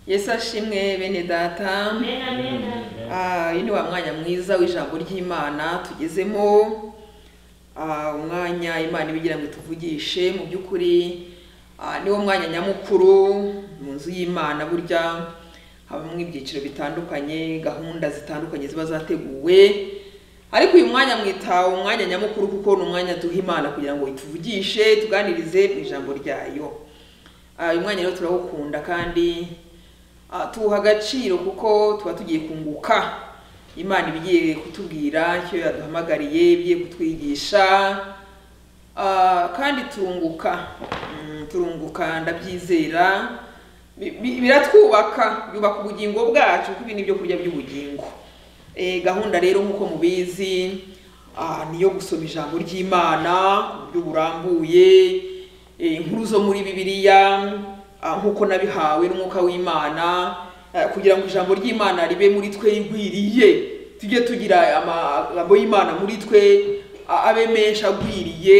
yesu ashimwe bene data Amen, amen, amen. Ah, uyu ni wa mwanya mwiza w'ijambo ry'imana tugezemo Ah, umwanya imana ibigira ngo tuvugishe mu by'ukuri ah, niwo mwanya nyamukuru mu nzu y'imana burya habamo ibyiciro bitandukanye gahunda zitandukanye ziba zateguwe ariko uyu mwanya mwita umwanya nyamukuru kuko ni umwanya duha imana kugira ngo ituvugishe tuganirize mu ijambo ryayo Ah, uyu mwanya rero turawukunda kandi Ah, tuwuha agaciro kuko tuba tugiye kunguka imana ibigiye kutubwira icyo yaduhamagariye ibigiye kutwigisha Ah, kandi turunguka Mm, turunguka ndabyizera Bi- bi- biratwubaka byubaka ubugingo bwacu kuko ibi ni ibyo kurya by'ubugingo Eh, gahunda rero nk'uko mubizi ah, ni iyo gusoma ijambo ry'imana ku buryo burambuye eh, inkuru zo muri bibiliya ah, nk'uko nabihawe n'umwuka w'imana eh, kugira ngo ijambo ry'imana ribe muri twe rigwiriye tujye tugira amagambo y'imana muri twe a- abe menshi agwiriye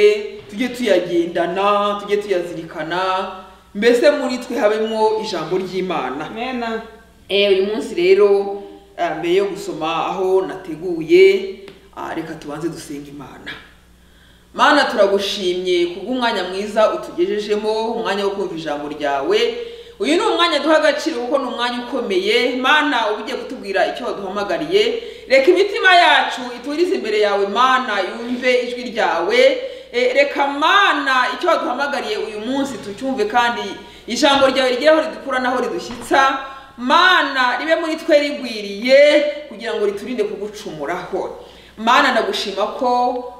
tujye tuyagendana tujye tuyazirikana mbese muri twe habemo ijambo ry'imana Amen. Eh, uyu munsi rero ah, mbere yo gusoma aho nateguye ah, reka tubanze dusenga imana mana turagushimye kubw'umwanya mwiza utugejejemo umwanya wo kumva ijambo ryawe uyu ni umwanya duha agaciro kuko ni umwanya ukomeye mana uba ugiye kutubwira icyo waduhamagariye reka imitima yacu iturize imbere yawe mana yumve ijwi ryawe Eh, reka mana icyo waduhamagariye uyu munsi tucyumve kandi ijambo ryawe rigere aho ridukura n'aho ridushyitsa mana ribe muri twe rigwiriye kugira ngo riturinde kugucumuraho mana ndagushima ko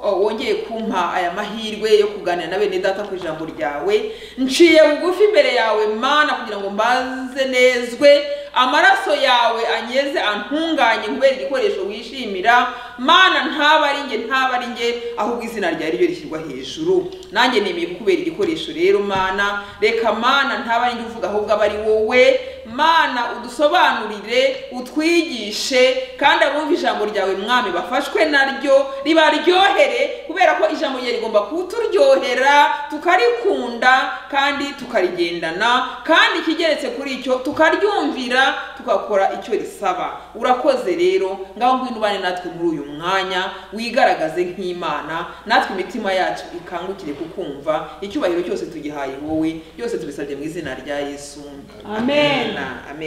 o, wongeye kumpa aya mahirwe yo kuganira na bene data ku ijambo ryawe nciye bugufi imbere yawe mana kugira ngo mbanze nezwe amaraso yawe anyeze antunganye kubera igikoresho wishimira mana ntaba ari nge ntaba ari nge ahubwo izina ryawe ryo rishyirwa hejuru nanjye nemeye kukubera igikoresho rero mana reka mana ntaba ari nge uvuga ahubwo aba ari wowe mana udusobanurire utwigishe kandi abumva ijambo ryawe mwami bafashwe naryo ribaryohere kubera ko ijambo ryawe rigomba kuturyohera tukarikunda kandi tukarigendana kandi ikigeretse kuri icyo tukaryumvira tugakora icyo risaba urakoze rero ngaho ngwino ubane natwe muri uyu mwanya wigaragaze nk'imana natwe imitima yacu ikangukire kukumva icyubahiro cyose tugihaye wowe byose tubisabye mu izina rya yesu Amen. amena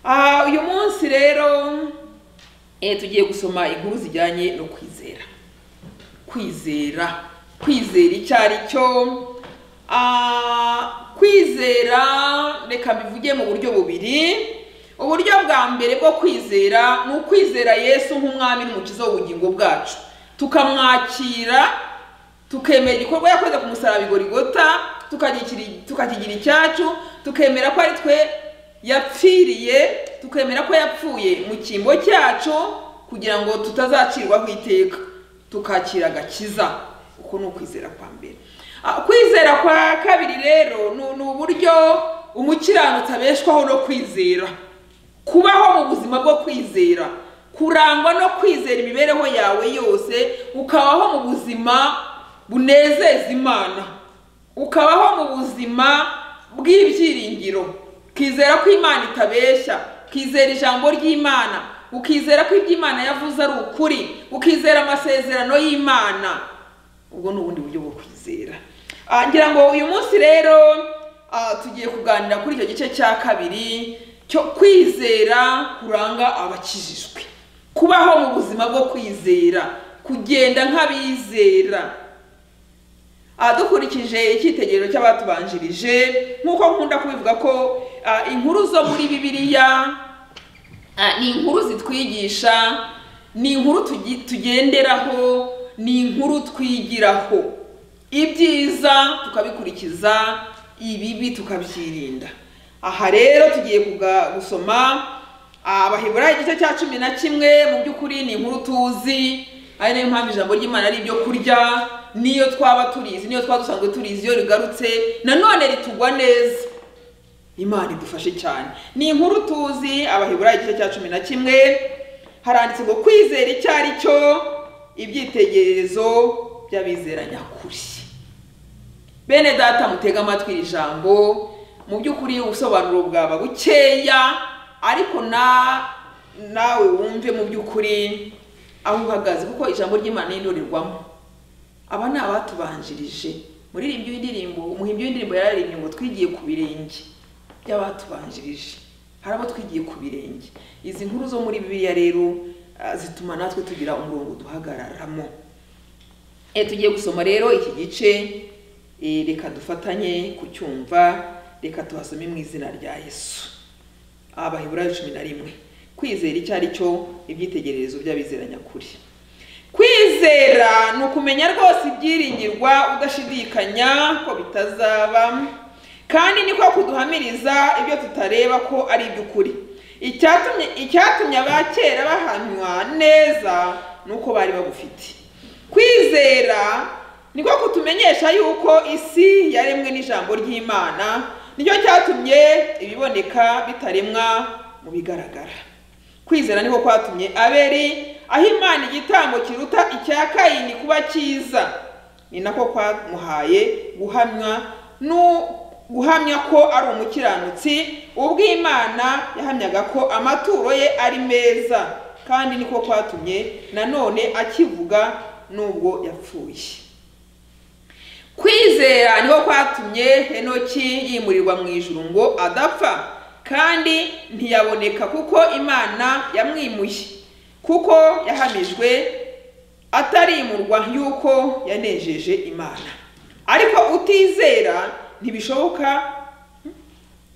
Ah, uyu munsi rero eh, tugiye gusoma inkuru zijyanye no kwizera kwizera kwizera icyo ari cyo Ah, kwizera reka mbivuge mu buryo bubiri uburyo bwa mbere bwo kwizera ni ukwizera yesu nk'umwami n'umukiza w'ubugingo bwacu tukamwakira tukemera igikorwa yakoze ku musaraba igorigota tukagikiri- tukakigira icyacu tukemera ko ari twe yapfiriye tukemera ko yapfuye mu cyimbo cyacu kugira ngo tutazacirwaho iteka tukakira agakiza uko ni ukwizera kwa mbere Ah, kwizera kwa kabiri rero ni- ni uburyo umukiranutsi abeshwaho no kwizera kubaho mu buzima bwo kwizera kurangwa no kwizera imibereho yawe yose ukabaho mu buzima bunezeza imana ukabaho mu buzima bw'ibyiringiro ukizera ko imana itabeshya ukizera ijambo ry'imana ukizera ko ibyo imana yavuze ari ukuri ukizera amasezerano y'imana ubwo ni ubundi buryo bwo kwizera Ah, ngira ngo uyu munsi rero ah, tugiye kuganira kuri icyo gice cya kabiri cyo kwizera kuranga abakijijwe kubaho mu buzima bwo kwizera kugenda nk'abizera Ah, dukurikije icyitegererezo cy'abatubanjirije nk'uko nkunda kubivuga ko ah, inkuru zo muri bibiliya Ah, ni inkuru zitwigisha ni inkuru tugi- tugenderaho ni inkuru twigiraho ibyiza tukabikurikiza ibibi tukabyirinda aha rero tugiye kuga- gusoma ah, abaheburayo igice cya cumi na kimwe mu by'ukuri ni inkuru tuzi ari nayo mpamvu ijambo ry'imana ari ibyo kurya niyo twaba turizi niyo twaba dusanzwe turizi iyo rigarutse nanone ritugwa neza imana idufashe cyane ni inkuru tuzi abaheburayo igice cya cumi na kimwe haranditse ngo kwizera icyo ari cyo ibyitegererezo by'abizera nyakuri bene data mutega amatwi iri jambo mu by'ukuri ubusobanuro bwaba bukeya ariko na nawe wumve mu by'ukuri aho uhagaze kuko ijambo ry'imana n'indorerwamo aba ni abatubanjirije muririmbyi w'indirimbo umuhimbyi w'indirimbo yararirimbye ngo twigiye ku birenge by'abatubanjirije hari abo twigiye ku birenge izi nkuru zo muri bibiliya rero ah, zituma natwe tugira umurongo duhagararamo E, tugiye gusoma rero iki gice e, reka dufatanye kucyumva reka tuhasome mu izina rya yesu abaheburayo cumi na rimwe kwizera icyo ari cyo ibyitegererezo by'abizera nyakuri kwizera ni ukumenya rwose ibyiringirwa udashidikanya ko bitazaba kandi niko kuduhamiriza ibyo tutareba ko ari iby'ukuri icyatumye icyatumye abakera bahamywa neza ni uko bari bagufite kwizera niko kutumenyesha yuko isi yaremwe n'ijambo ry'imana nicyo cyatumye ibiboneka bitaremwa mu bigaragara kwizera niko kwatumye abeli aho imana igitambo kiruta icya kayini kuba cyiza ni nako kwamuhaye guhamywa n'u- guhamya ko ari umukiranutsi ubwo imana yahamyaga ko amaturo ye ari meza kandi niko kwatumye nanone akivuga n'ubwo yapfuye kwizera niho kwatumye henoki yimurirwa mu ijuru ngo adapfa kandi ntiyaboneka kuko imana yamwimuye kuko yahamijwe atarimurwa yuko yanejeje imana ariko utizera ntibishoboka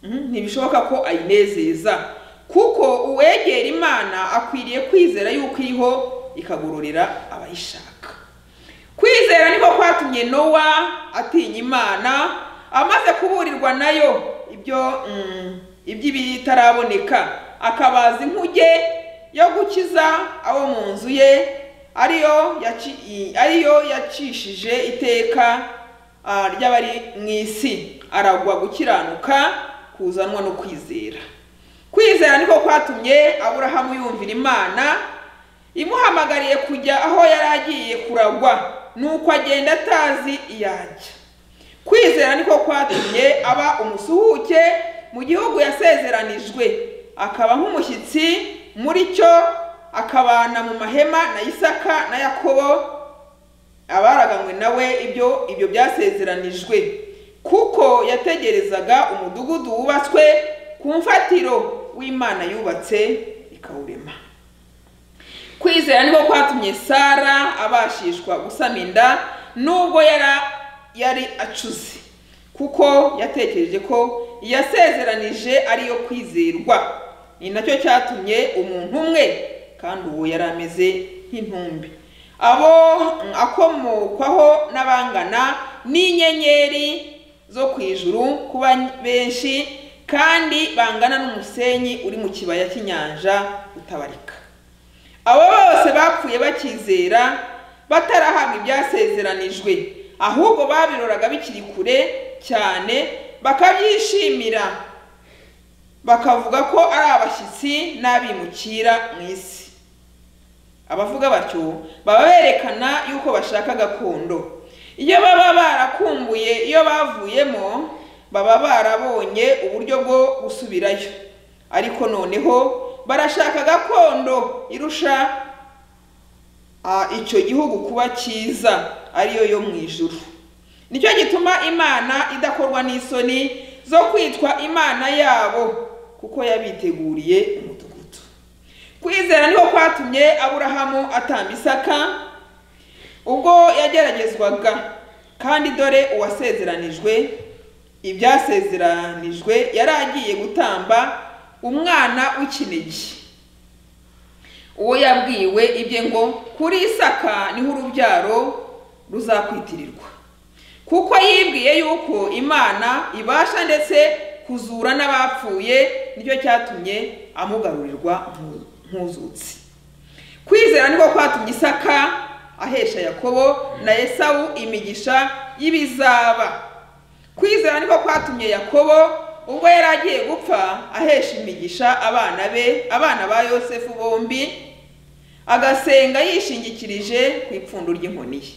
Mhm, ntibishoboka ko ayinezeza kuko uwegera imana akwiriye kwizera yuko iriho ikagororera abayishaka kwizera niko kwatumye nowa atinya imana amaze kuburirwa nayo ibyo mm, iby'ibitaraboneka akabaza inkuge yo gukiza abo mu nzu ye ariyo yaci- i- ariyo yacishije iteka ah, ry'abari mu isi aragwa gukiranuka kuzanwa no kwizera kwizera niko kwatumye aburahamu yumvira imana imuhamagariye kujya aho yari agiye kuragwa nuko agenda atazi iyajya kwizera niko kwatumye aba umusuhuke mu gihugu yasezeranijwe akaba nk'umushyitsi muri cyo akabana mu mahema na isaka na yakobo abaraganywe nawe ibyo ibyo byasezeranijwe kuko yategerezaga umudugudu wubatswe ku mfatiro w'imana yubatse ikawurema kwizera niko kwatumye sara abashishwa gusama inda nubwo yari yari acuze kuko yatekereje ko yasezeranije ariyo kwizerwa ni nacyo cyatumye umuntu umwe kandi uwo yari ameze nk'intumbi abo akomokwaho n'abangana n'inyenyeri zo ku ijuru kuba benshi kandi bangana n'umusenyi uri mu kibaya cy'inyanja utabarika abo bose bapfuye bakizera batarahabwa ibyasezeranijwe ahubwo babiroraga bikiri kure cyane bakabyishimira bakavuga ko ari abashyitsi n'abimukira mu isi abavuga batyo baba berekana yuko bashaka gakondo iyo baba barakumbuye iyo bavuyemo baba barabonye uburyo bwo gusubirayo ariko noneho barashaka gakondo irusha ah, icyo gihugu kuba cyiza ariyo yo mu ijuru nicyo gituma imana idakorwa n'isoni zo kwitwa imana yabo kuko yabiteguriye umudugudu kwizera niho kwatumye aburahamu atamba isaka ubwo yageragezwaga kandi dore uwasezeranijwe ibyasezeranijwe yari agiye gutamba umwana w'ikinigi uwo yabwiwe ibye ngo kuri isaka niho urubyaro ruzakwitirirwa kuko yibwiye yuko imana ibasha ndetse kuzura n'abapfuye nicyo cyatumye amugarurirwa nku- nk'uzutse kwizera niko kwatumye isaka ahesha yakobo na esawu imigisha y'ibizaba kwizera niko kwatumye yakobo ubwo yari agiye gupfa ahesha imigisha abana be abana ba yosefu bombi agasenga yishingikirije ku ipfundo ry'inkoni ye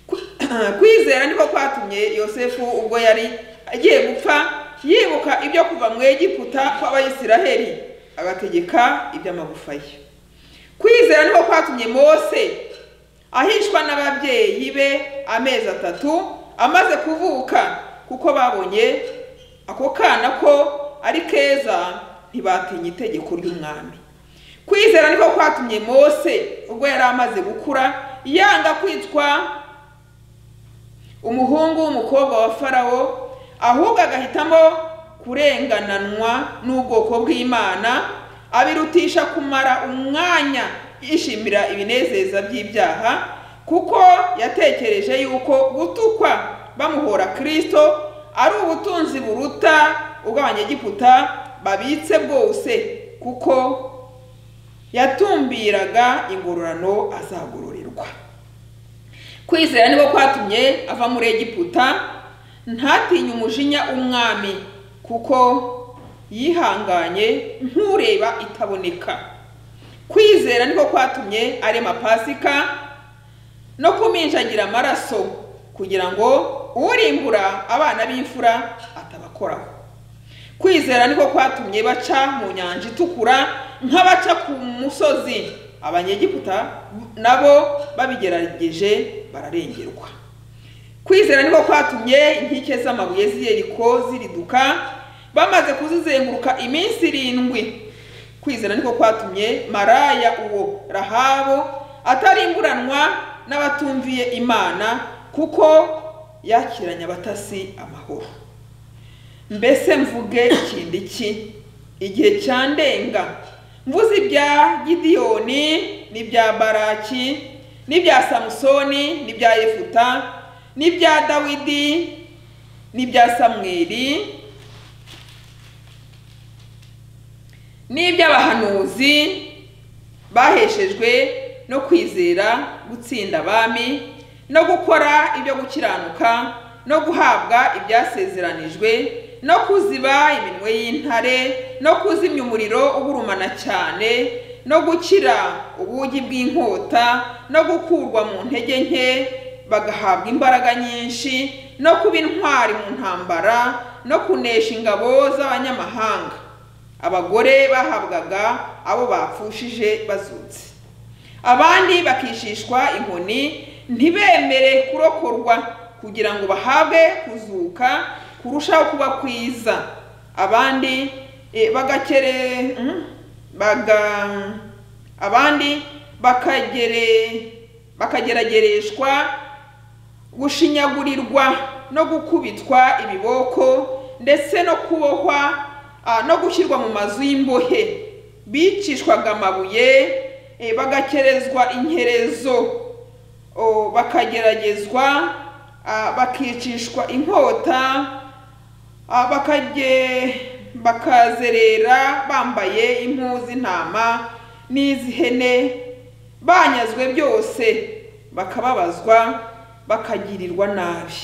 Kwi- kwizera niko kwatumye yosefu ubwo yari agiye gupfa yibuka ibyo kuva mu egiputa kw'abayisiraheli agategeka iby'amagufa ye kwizera niho kwatumye mose ahishwa n'ababyeyi be amezi atatu amaze kuvuka kuko babonye ako kana ko ari keza ntibatinya itegeko ry'umwami kwizera niho kwatumye mose ubwo yari amaze gukura yanga kwitwa umuhungu w'umukobwa wa farawo ahubwo agahitamo kurengananwa n'ubwoko bw'imana abirutisha kumara umwanya yishimira ibinezeza by'ibyaha kuko yatekereje yuko gutukwa bamuhora kirisito ari ubutunzi buruta ubw'abanyegiputa babitse bwose kuko yatumbiraga ingororano azagororerwa kwizera nibo kwatumye ava muri egiputa ntatinye umujinya umwami kuko yihanganye nk'ureba itaboneka kwizera niko kwatumye arema pasika no kuminjagira amaraso kugira ngo urimbura abana b'imfura atabakoraho kwizera niko kwatumye baca mu nyanja itukura nk'abaca ku musozi abanyegiputa nabo babigerageje bararengerwa kwizera niko kwatumye inkike z'amabuye z'iyeriko ziriduka bamaze kuzizenguruka iminsi irindwi kwizera niko kwatumye maraya uwo rahabu atarimburanwa n'abatumviye imana kuko yakiranye abatasi amahoro mbese mvuge ikindi ki igihe cyandenga mvuze ibya gidiyoni n'ibya baraki n'ibya samusoni n'ibya yefuta n'ibya dawidi n'ibya samweli n'iby'abahanuzi baheshejwe no kwizera gutsinda abami no gukora ibyo gukiranuka no guhabwa ibyasezeranijwe no kuziba iminwe y'intare no kuzimya umuriro ugurumana cyane no gukira ubugi bw'inkota no gukurwa mu ntege nke bagahabwa imbaraga nyinshi no kuba intwari mu ntambara no kunesha ingabo z'abanyamahanga abagore bahabwaga abo bapfushije bazutse abandi bakishishwa inkoni ntibemere kurokorwa kugira ngo bahabwe kuzuka kurushaho kuba kwiza abandi eh, bagakere mhm, baga abandi bakagere bakageragereshwa gushinyagurirwa no gukubitwa ibiboko ndetse no kubohwa ah, no gushyirwa mu mazu y'imbohe bicishwaga amabuye eh, bagakerezwa inkerezo o, bakageragezwa ah, bakicishwa inkota ah, bakage bakazerera bambaye impu z'intama n'iz'ihene banyazwe byose bakababazwa bakagirirwa nabi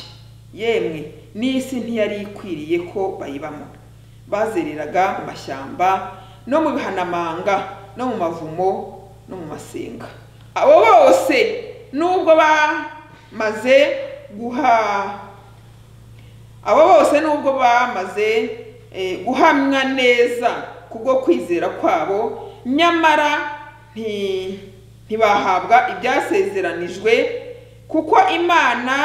yemwe n'isi ntiyari ikwiriye ko bayibamo bazereraga mu mashyamba no mu bihanamanga no mu mavumo no mu masenga abo bose nubwo bamaze guha abo bose nubwo bamaze eh, guhamwa neza kubwo kwizera kwabo nyamara nti- ntibahabwa ibyasezeranijwe kuko imana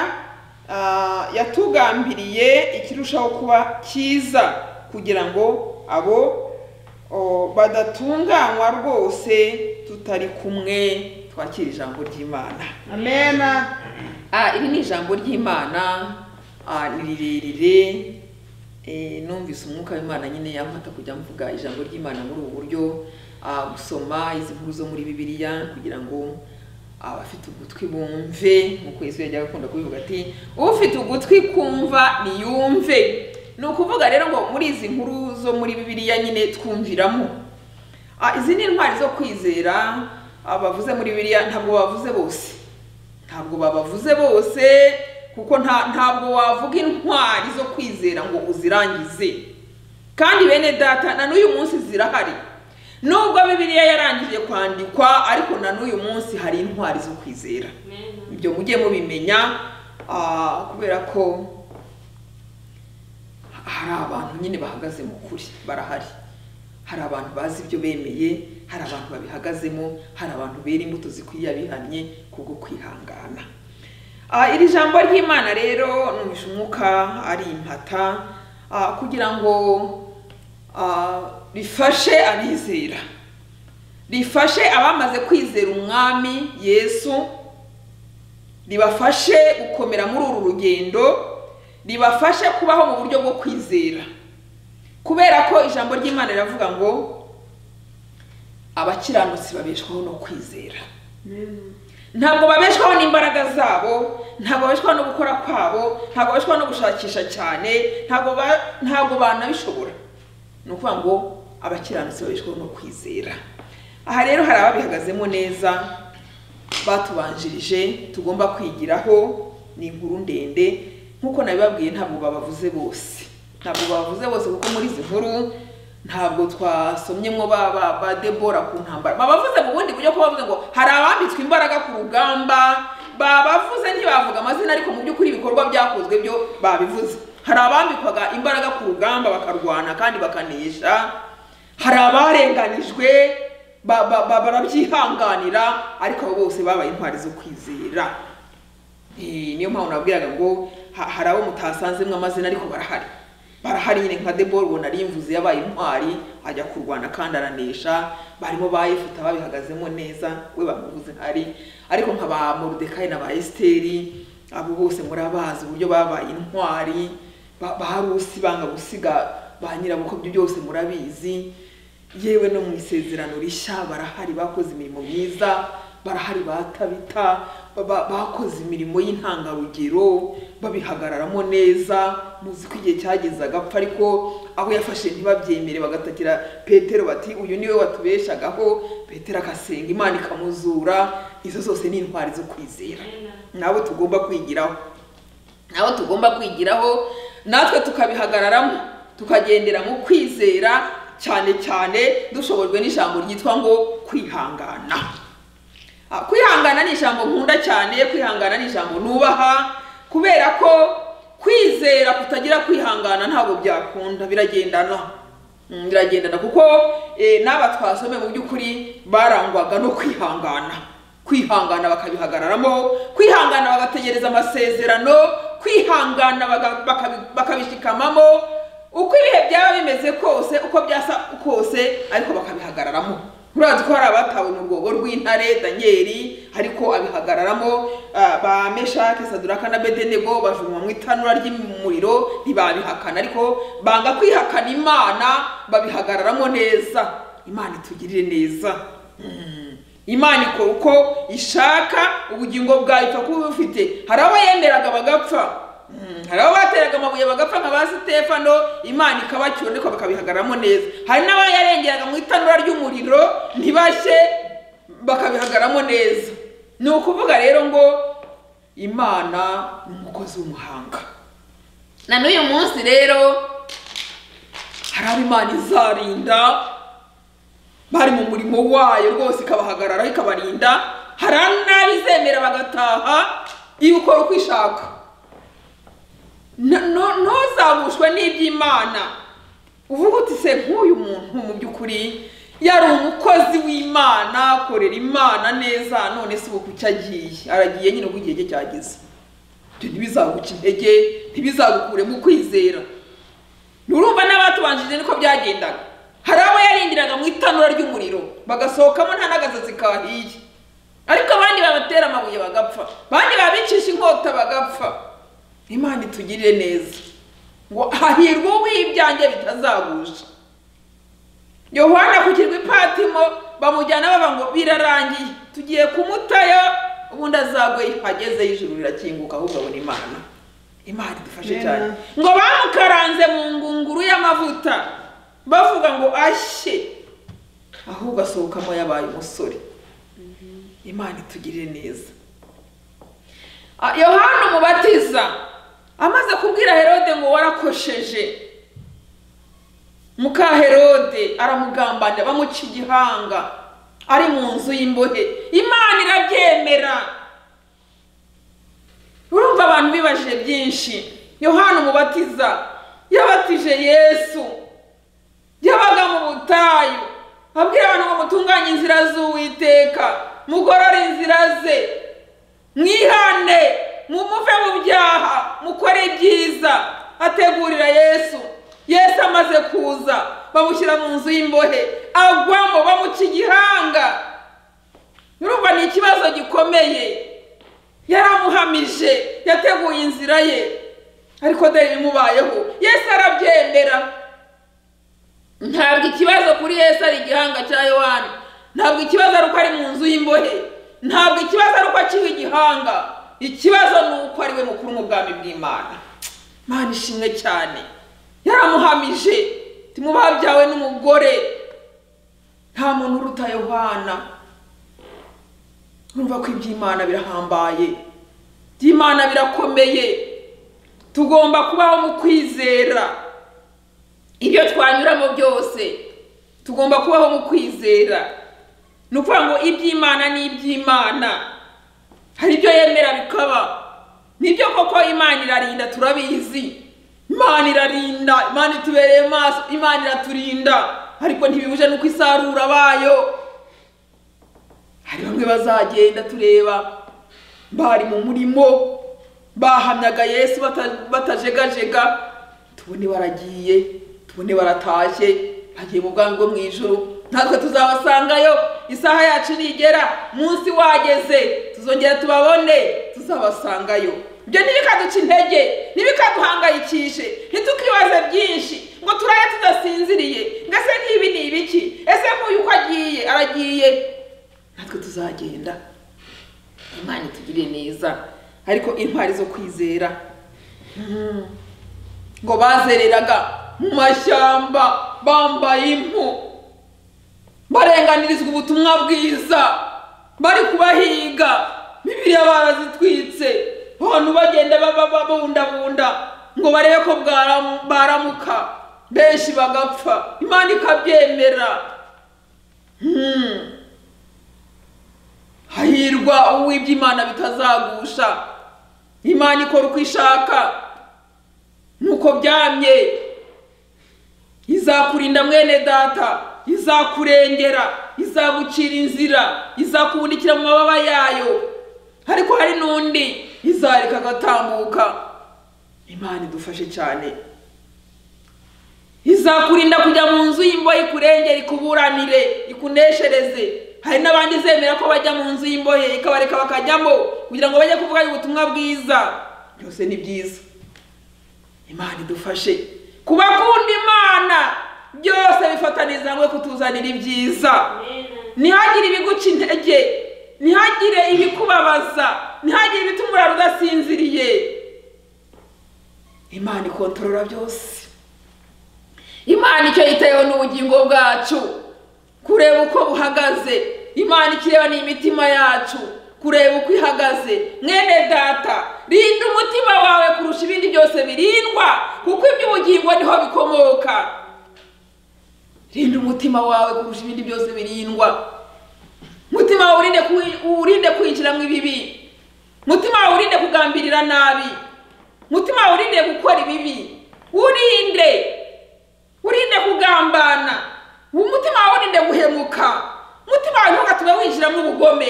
ah, yatugambiriye ikirushaho kuba cyiza kugira ngo abo o, badatunganywa rwose tutari kumwe twakira ijambo ry'imana Amena. Ah, iri ni ijambo ry'imana ah, ni rirerire Eh, numvise umwuka w'imana nyine yamfata kujya mvuga ijambo ry'imana muri ubu buryo ah, gusoma izi nkuru zo muri bibiliya kugira ngo abafite ugutwi bumve nk'uko yesu yajyaga akunda kubivuga ati ufite ugutwi kumva niyumve ni ukuvuga rero ngo muri izi nkuru zo muri bibiliya nyine twumviramo Ah, izi ni intwari zo kwizera ah, bavuze muri biriya ntabwo bavuze bose ntabwo babavuze bose kuko nta ntabwo wavuga intwari zo kwizera ngo uzirangize kandi bene data na n'uyu munsi zirahari nubwo bibiliya yarangije kwandikwa ariko na n'uyu munsi hari intwari zo kwizera Amena. ibyo mujye mubimenya ah, kubera ko hari abantu nyine bahagaze mu kuri barahari hari abantu bazi ibyo bemeye hari abantu babihagazemo hari abantu bera imbuto zikwiye abihamye kubwo kwihangana Ah, iri jambo ry'imana rero numvishe umwuka ari impata ah, kugira ngo ah, rifashe abizera rifashe abamaze kwizera umwami yesu ribafashe gukomera muri uru rugendo ribafashe kubaho mu buryo bwo kwizera kubera ko ijambo ry'imana riravuga ngo abakiranutsi babeshwaho no kwizera ntabwo babeshwaho n'imbaraga zabo ntabwo babeshwaho no gukora kwabo ntabwo babeshwaho no gushakisha cyane ntabwo ba- ntabwo banabishobora ni ukuvuga ngo abakiranutsi babeshwaho no kwizera aha rero hari ababihagazemo neza batubanjirije tugomba kwigiraho ni inkuru ndende nk'uko nabibabwiye ntabwo babavuze bose ntabwo babavuze bose kuko muri izi nkuru ntabwo twasomyemo ba ba ba debora ku ntambara babavuze mu bundi buryo ko bavuze ngo hari abambitswe imbaraga ku rugamba babavuze ntibavuga amazina ariko mu by'ukuri ibikorwa byakozwe byo babivuze hari abambikwaga imbaraga ku rugamba bakarwana kandi bakanesha hari abarenganijwe ba- ba- ba- barabyihanganira ariko abo bose babaye intwari zo kwizera Eh, niyo mpamvu nabwiraga ngo ha- hari abo mutasanzemwo amazina ariko barahari barahari nyine nka debora ubona arimvuze yabaye intwari ajya kurwana kandi aranesha barimo ba yefuta babihagazemo neza we bamuvuze ntari ariko nka ba moridekayi na ba esiteri abo bose murabazi uburyo babaye intwari ba ba rusi banga gusiga ba nyirabukwe ibyo byose murabizi yewe no mu isezerano rishya barahari bakoze imirimo myiza barahari batabita ba- ba- bakoze imirimo y'intangarugero babihagararamo neza muzi ko igihe cyageze agapfa ariko abo yafashe ntibabyemere bagatakira petero bati uyu niwe watubeshagaho petero akasenga imana ikamuzura izo zose ni intwari zo kwizera nabo tugomba kwigiraho nabo tugomba kwigiraho natwe tukabihagararamo tukagendera mu kwizera cyane cyane dushobojwe n'ijambo ryitwa ngo kwihangana Ah, kwihangana ni ijambo nkunda cyane kwihangana ni ijambo nubaha kubera ko kwizera kutagira kwihangana ntabwo byakunda biragendana Mm, biragendana kuko eh, n'aba twasome mu by'ukuri barangwaga no kwihangana kwihangana bakabihagararamo kwihangana bagategereza amasezerano kwihangana baga- bakabi- bakabishikamamo uko ibihe byaba bimeze kose uko byasa kose ariko bakabihagararamo murazi ko hari abatawe mu rwobo rw'intare danyeli ariko abihagararamo ah, ba meshake saduraka na bedenego bajumwa mu itanura ry'umuriro ntibabihakana ariko banga kwihakana imana babihagararamo neza imana itugirire neza Mm. imana ikora uko ishaka ubugingo bwawe ipfa kuba ubufite hari abo yemeraga bagapfa Mm, hari abo bateraga amabuye bagapfa nka ba sitefano imana ikabacyura ariko bakabihagararamo neza hari n'abayarengeraga mu itanura ry'umuriro ntibashye bakabihagaramo neza ni ukuvuga rero ngo imana ni umukozi w'umuhanga na n'uyu munsi rero hari abo imana izarinda bari mu murimo wayo rwose ikabahagarara ikabarinda hari n'abizemera bagataha iyo ukora uko ishaka N- no- ntuzabushwe n'iby'imana uvuga uti se nk'uyu muntu mu by'ukuri yari umukozi w'imana akorera imana neza none se ubu kuki agiye aragiye nyine ubwo igihe cye cyageze ibyo ntibizaguca intege ntibizagukure mu kwizera nurumva n'abatubanjije niko byagendaga hari abo yarindiraga mu itanura ry'umuriro bagasohokamo nta n'agasazi kahiye ariko abandi babatera amabuye bagapfa abandi babicisha inkota bagapfa imana itugirire neza ngo hahirwe uw'ibyanjye bitazagusha yohana ku kirwa ipatimo bamujyana baba ngo birarangiye tugiye kumutayo ubundi azagwe agezeyo ijuru rirakinguka ahubwo abona imana imana idufashe Amen. cyane ngo bamukaranze mu ngunguru y'amavuta bavuga ngo ashye ahubwo asohokamo yabaye umusore imana itugirire neza Ah, yohana umubatiza amaze kubwira herode ngo warakosheje muka herode aramugambanira bamuca igihanga ari mu nzu y'imbohe imana irabyemera urumva abantu bibaje byinshi yohana umubatiza yabatije yesu yabaga mu butayu abwira abantu ngo mutunganye inzira z'uwiteka mugorore inzira ze mwihane mumuve mu byaha mukore ibyiza ategurira yesu yesu amaze kuza bamushyira mu nzu y'imbohe agwamo bamuca igihanga urumva ni ikibazo gikomeye yaramuhamije yateguye inzira ye ariko dore ibimubayeho yesu arabyemera ntabwo ikibazo kuri yesu ari igihanga cya yohani ntabwo ikibazo ari uko ari mu nzu y'imbohe ntabwo ikibazo ari uko akiha igihanga ikibazo ni uko ari we mukuru mu bwami bw'imana mana ishimwe cyane yaramuhamije timubaha byawe n'umugore nta muntu uruta yohana urumva ko iby'imana birahambaye iby'imana birakomeye tugomba kubaho mu kwizera ibyo twanyuramo byose tugomba kubaho mu kwizera ni ukuvuga ngo iby'imana ni iby'imana hari ibyo yemera bikaba nibyo koko imana irarinda turabizi imana irarinda imana itubereye maso imana iraturinda ariko ntibibuje n'uko isarura bayo hari bamwe bazagenda tureba bari mu murimo bahamyaga yesu bata- batajegajega tubone baragiye tubone baratashye bagiye mu bwangu mu ijoro natwe tuzabasangayo isaha yacu nigera munsi wageze tuzongera tubabone tuzabasangayo ibyo ntibikaduca intege ntibikaduhangayikishe ntitukibaze byinshi ngo turaye tudasinziriye mbese n'ibi ni ibiki ese nk'uyu uko agiye aragiye natwe tuzagenda imana itugirire neza ariko intwari zo kwizera Mhm. ngo bazereraga mu mashyamba bambaye impu barenganirizwa ubutumwa bwiza bari kubahiga bibiliya barazitwitse abantu bagenda baba babundabunda ngo barebe ko bwaramu- baramuka benshi bagapfa imana ikabyemera Hmm. hahirwa uw'iby'imana bitazagusha imana ikora uko ishaka nuko byamye izakurinda mwene data izakurengera izagucira inzira izakubundikira mu mababa yayo ariko hari n'undi izareka agatambuka imana idufashe cyane izakurinda kujya mu nzu y'imbohe ikurengere ikuburanire ikuneshereze hari n'abandi zemera ko bajya mu nzu y'imbohe ikabareka bakajyamo kugira ngo bajye kuvuga ubutumwa bwiza byose ni byiza imana idufashe kubakunda imana byose bifataniza hamwe kutuzanira ibyiza ntihagire ibiguca intege ntihagire ibikubabaza ntihagire ibituma urara udasinziriye imana ikontorora byose imana icyo yitayeho ni ubugingo bwacu kureba uko buhagaze imana ikireba ni imitima yacu kureba uko ihagaze mwene data rinda umutima wawe kurusha ibindi byose birindwa kuko iby'ubugingo niho bikomoka rinda umutima wawe kurusha ibindi byose birindwa umutima wawe urinde kuwi- uwurinde kwinjiramo ibibi umutima wawe urinde kugambirira nabi umutima wawe urinde gukora ibibi urinde urinde kugambana umutima wawe urinde guhemuka umutima wawe ntugatuma winjiramo ubugome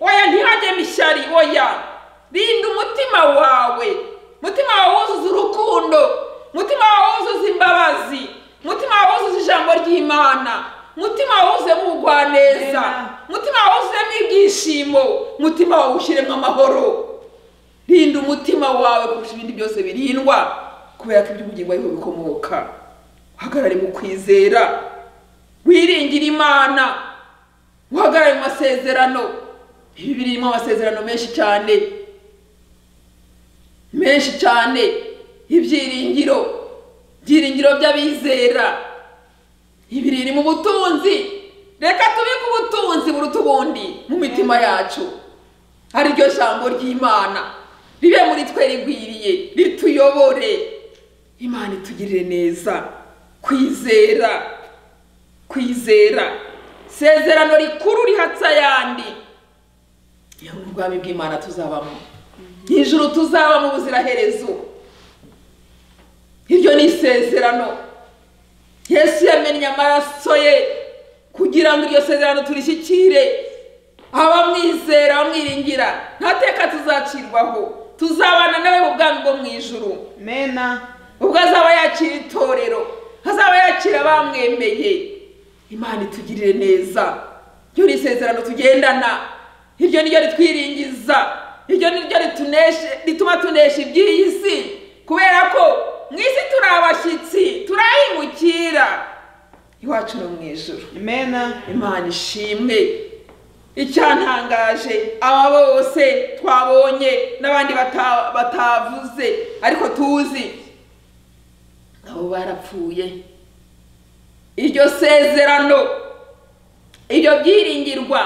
oya ntihajyemo ishyari oya rinda umutima wawe umutima wawe wuzuza urukundo umutima wawe wuzuza imbabazi umutima wawe wuzuza ijambo ry'imana umutima wawe wuzuyemo ubugwaneza Amen. umutima wawe wuzuyemo ibyishimo umutima wawe ushyiremo amahoro rinda umutima wawe kurusha ibindi byose birindwa kubera ko iby'ubugingo ariho bikomoka uhagarare mu kwizera wiringire imana uhagarare mu masezerano ibi birimo amasezerano menshi cyane menshi cyane ibyiringiro ibyiringiro by'abizera ibi ririmo ubutunzi reka tubike ubutunzi buruta ubundi mu mitima yacu ariryo jambo ry'imana ribe muri twe rigwiriye rituyobore imana itugirire neza kwizera kwizera sezerano rikuru rihatse ayandi iyo mu bwami bw'imana tuzabamo ijuru tuzaba mu buziraherezo iryo ni isezerano yesu yamennye amaraso ye kugira ngo iryo sezerano turishyikire abamwizera bamwiringira ntateka tuzacirwaho tuzabana nawe mu bwami bwo mu ijuru mena ubwo azaba yakira itorero azaba yakira abamwemeye imana itugirire neza iryo ni isezerano tugendana iryo ni ryo ritwiringiza iryo ni ryo rituneshe- rituma tunesha iby'iyi si kubera ko mu isi turi abashyitsi turayimukira iwacu no mu ijuru mena imana ishimwe icyantangaje aba bose twabonye n'abandi bata- batavuze ariko tuzi nabo barapfuye iryo sezerano iryo byiringirwa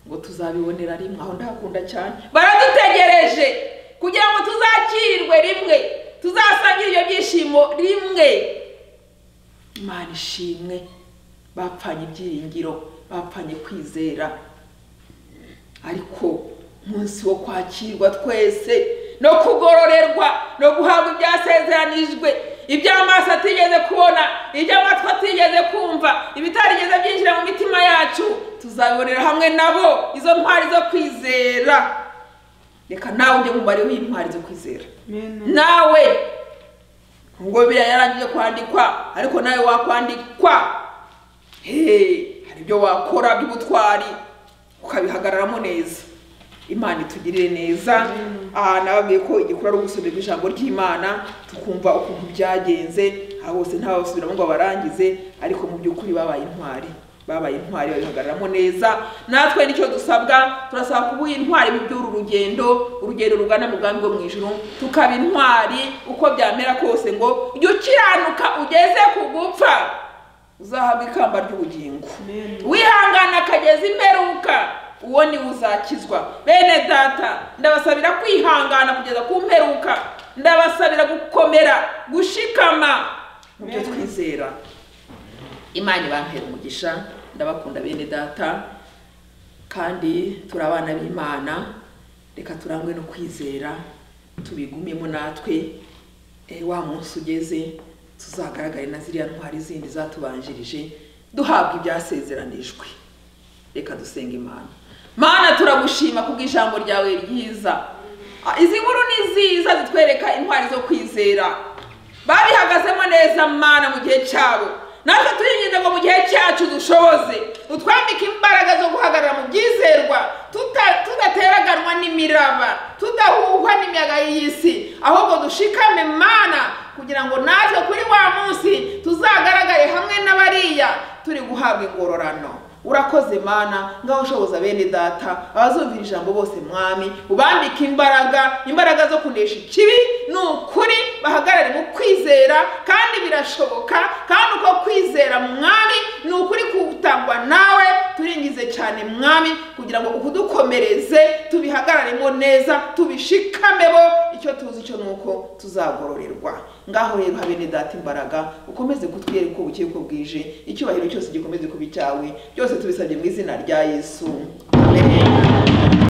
ngo tuzabibonera rimwe aho ndakunda cyane baradutegereje kugira ngo tuzakirirwe rimwe tuzasangire ibyo byishimo rimwe imana ishimwe bapfanye ibyiringiro bapfanye kwizera ariko umunsi wo kwakirwa twese no kugororerwa no guhabwa ibyasezeranijwe iby'amaso atigeze kubona iby'amatwi atigeze kumva ibitarigeze byinjira mu mitima yacu tuzabibonera hamwe nabo izo ntwari zo kwizera reka nawe ujye mu mubare w'intwari zo kwizera mena nawe ngo biriya yarangije kwandikwa ariko nawe wakwandikwa Hey, hari ibyo wakora by'ubutwari ukabihagararamo neza imana itugirire neza aha nababwiye ko igikuru ari ubusomero bw'ijambo ry'imana tukumva ukuntu byagenze aha bose ntabasubiramo ngo barangize ariko mu by'ukuri babaye intwari babaye intwari babihagararamo neza natwe nicyo dusabwa turasaba kuba intwari mu by'uru rugendo urugendo rugana mu bwami bwo mu ijuru tukaba intwari uko byamera kose ngo jya ukiranuka ugeze ku gupfa uzahabwa ikamba ry'ubugingo Amen. wihangana akageza imperuka uwo ni we uzakizwa bene data ndabasabira kwihangana kugeza ku mperuka ndabasabira gukomera gushikama mu byo Amen. twizera imana ibampera umugisha ndabakunda bene data kandi turi abana b'imana reka turangwe no kwizera tubigumemo natwe Eh, wa munsi ugeze tuzagaragare na ziriya ntwari zindi zatubanjirije duhabwa ibyasezeranijwe reka dusenga imana mana turagushima kubw'ijambo ryawe ryiza Ah, izi nkuru ni nziza zitwereka intwari zo kwizera babihagazemo neza mana mu gihe cyabo natwe turiyinginze ngo mu gihe cyacu dushoboze utwambike imbaraga zo guhagarara mu byizerwa tuta- tudateraganwa n'imiraba tudahuhwa n'imiyaga y'iyi si ahubwo dushikame mana kugira ngo natwe kuri wa munsi tuzagaragare hamwe n'abariya turi guhabwa ingororano urakoze mana ngaho ushoboza bene data abazumvira ijambo bose mwami ubambike imbaraga imbaraga zo kunesha ikibi ni ukuri bahagarare mu kwizera kandi birashoboka kandi uko kwizera mwami ni ukuri kutangwa nawe turingize cyane mwami kugira ngo ukudukomereze tubihagararemo neza tubishikamebo icyo tuzi cyo ni uko tuzagororerwa ngaho rero habe ne data imbaraga ukomeze kutwereka ubukiye uko bwije icyubahiro cyose gikomeze kuba icyawe byose tubisabye mu izina rya yesu amen